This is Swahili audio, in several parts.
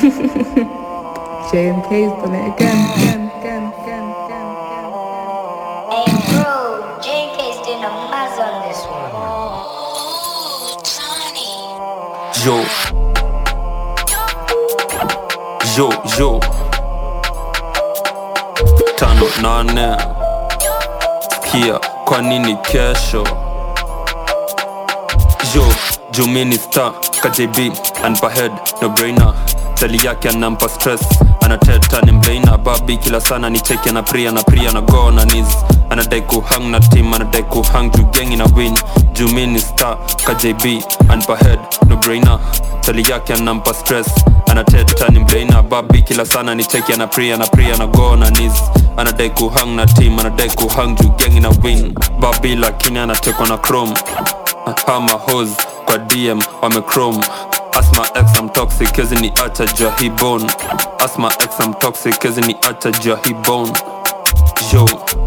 JMK's done it again, again, again, again, again, again. Hey bro, JK's doing a maz on this one. Yo. Yo, yo. Tano nane. Sikia, kwa nini kesho? Yo, Jumini star, KJB, anpa head, no brainer. Tali yake anampa stress, anateta ni mbrainer. Babi kila sana ni cheki ana pria na pria na go na knees. Anadai kuhang na team, anadai kuhang juu gengi na win. Jumini star, KJB, anpa head, no brainer. Tali yake anampa stress, anateta ni mbrainer. Babi kila sana ni cheki ana pria na pria na go na knees. Anadai kuhang na team, anadai kuhang juu gengi na win. Babi lakini anatekwa na chrome hama hos kwa dm wamechrome asma x am toxic kezi ni acha jua hii bone asma x am toxic kezi ni acha jua hii bone yo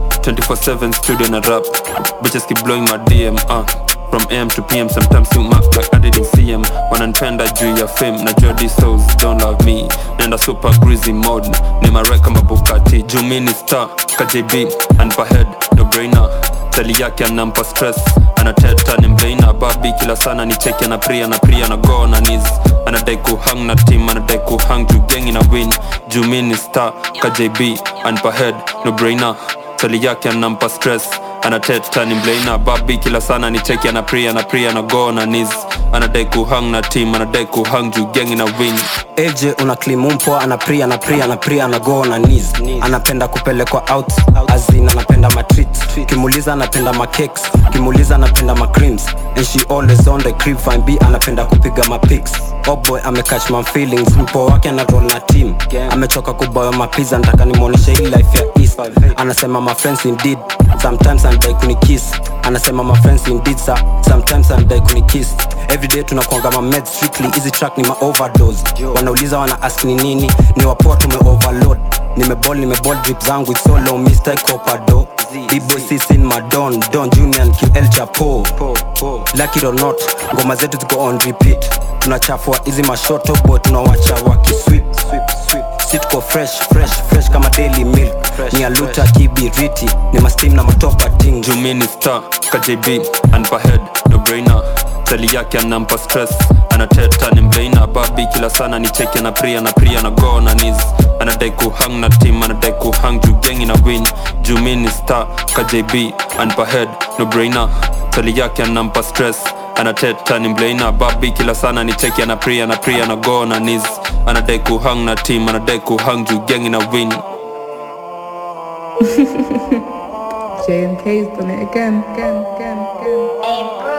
24/7 studio na rap bitches keep blowing my dm uh. from am to pm sometimes you mark like i didn't see em wananipenda juu ya fame na jua these souls don't love me nenda super greasy mode ni marek kama bukati juu mi ni star kjb anpa head no brainer tali yake anampa stress anateta ni mbeina babi kila sana ni cheki ana pria na pria na go na knees anadai kuhang na team anadai kuhang juu gengi na win juu mi ni star kjb anpa head no brainer tali yake anampa stress anateta ni mbeina babi kila sana ni cheki ana pria na pria na go na knees anadai kuhang na team anadai kuhang juu gengi na win AJ una klimumpo anapria na pria na pria na go na knees anapenda kupelekwa out azin anapenda matreat kimuliza anapenda macakes kimuliza anapenda macreams and she always on the crib fine b anapenda kupiga mapics oh boy amecatch my feelings mpo wake ana roll na team amechoka kuboya mapiza nataka nimwonyeshe hii life ya east anasema my friends indeed sometimes anadai kunikiss anasema my friends indeed sir. sometimes anadai kunikiss everyday tunakwanga ma meds strictly hizi track ni ma overdose wanauliza wana ask ni nini ni wapoa tume overload nimebol nimebol drip zangu it's so low mr copado b-boy sisin madon don junior and ql chapo lucky or not ngoma zetu ziko on repeat tunachafua hizi mashoto boy tunawacha wakisweep si tuko fresh fresh fresh kama daily milk ni aluta kibiriti ni mastim na matopa ting jumini star kjb anpa head no brainer tali yake anampa stress anateta ni mbeina babi kila sana ni cheki ana pria na pria na go na knees anadai kuhang na team anadai kuhang juu gengi na win jumini star kjb anpa head no brainer tali yake anampa stress anateta ni mbeina babi kila sana ni cheki ana pria na pria na go na knees anadai kuhang na team anadai kuhang juu gengi na win JMK's done it again, again, again, again. Hey bro,